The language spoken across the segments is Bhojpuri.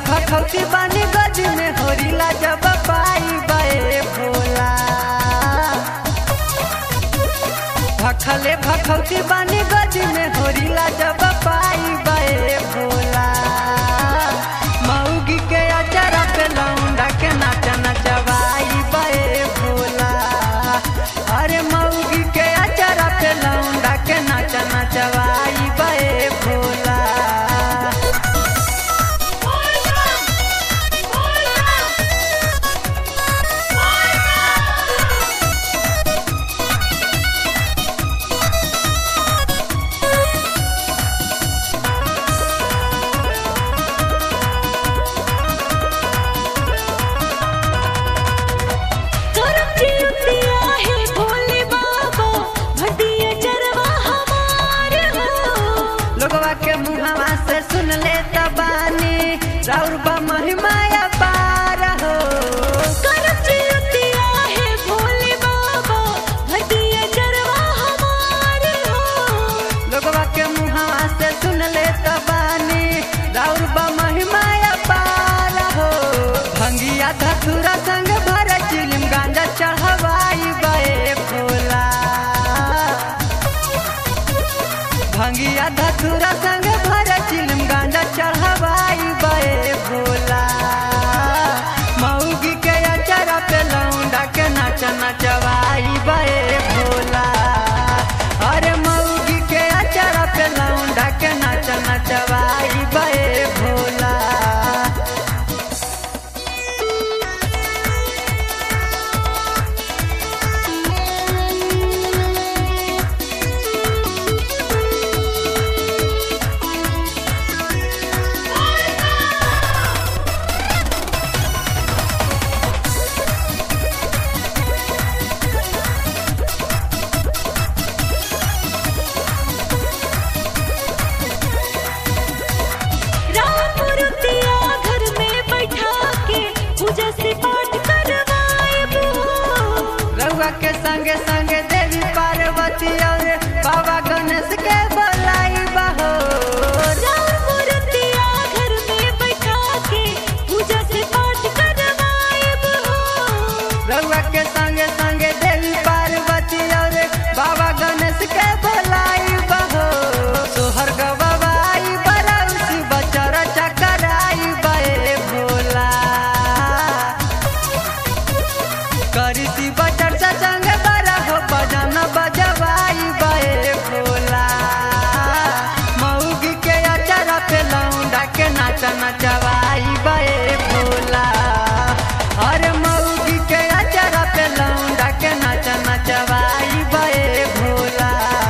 भखौती बानी गज में होरिला जब पाई बे भोला भखले भखौती बानी गज में होरिला जब पाई बे भोला मऊगी के अचरा पे लौंडा के नाच नचवाई बे भोला अरे मऊगी के अचरा पे लौंडा के नाच नचवाई बे भोला करम जितिया है भोले बाबा भटिया चरवा हमार हो लोगवा के मुहवा से सुन ले तबानी राउर बा महिमा पार हो करम जितिया है भोले बाबा भटिया चरवा हमार हो लोगवा के मुहवा से सुन ले तबानी राउर बा महिमा पार हो भंगिया धतुरा संग भर चिलिम गांजा चढ़वाई बे भोला भंगिया धतुरा संग भर चिलिम गांजा चढ़वाई बे भोला मऊगी के अचरा पे लौंडा के नाच नचवाई बे भोला अरे मऊगी के अचरा पे लौंडा के नाच नचवाई बे भोला राम मूर्तिया घर में बैठा के पूजा से पाठ करवाएब हो रउआ के संगे संगे देवी पार्वती और बाबा गणेश के बोलाई बहो राम मूर्तिया घर में बैठा के पूजा से पाठ करवाएब हो रउआ के संगे संगे देवी पार्वती और बाबा गणेश के बोलाई बहो सोहर गवाई बरौसी बचर चकराई बे भोला करिसी बचर से संग बड़ा हो बजन बजवाई बे भोला मऊगी के अचरा पे लौंडा के नाच नचवाई बे भोला अरे मऊगी के अचरा पे लौंडा के नाच नचवाई बे भोला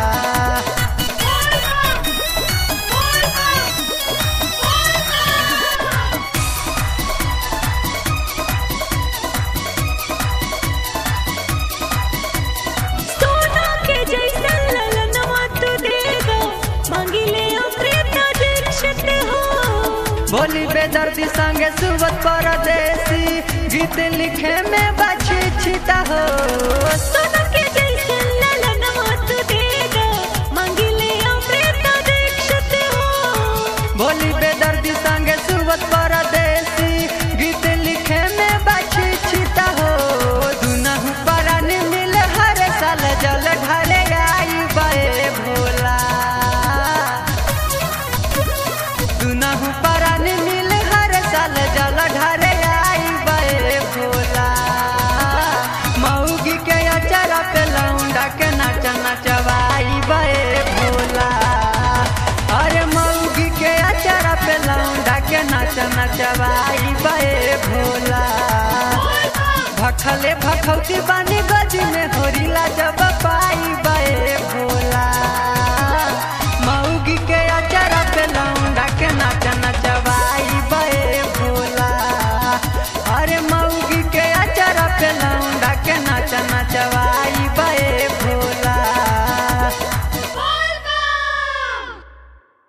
सोना के जैसन ललनवा तू देगा मांगिले अमृत दीक्षित हो बोली बेदर्दी संगे सुबत परदेसी गीत लिखे में बची छिता हो सोना के जैसन ललनवा तू देगा मांगिले अमृत दीक्षित हो बोली बेदर्दी संगे सुबत परदेसी गीत लिखे में बची छिता हो दुनहु परान मिल हर साल जल ढाले आई बे भोला दुनहु परान मिल हर साल जल ढाले आई बे भोला मऊगी के अचरा पे लौंडा के नाच नचवाई बे भोला अरे मऊगी के अचरा पे लौंडा के नाच नचवाई बे भोला भखले भखौती बानी गज में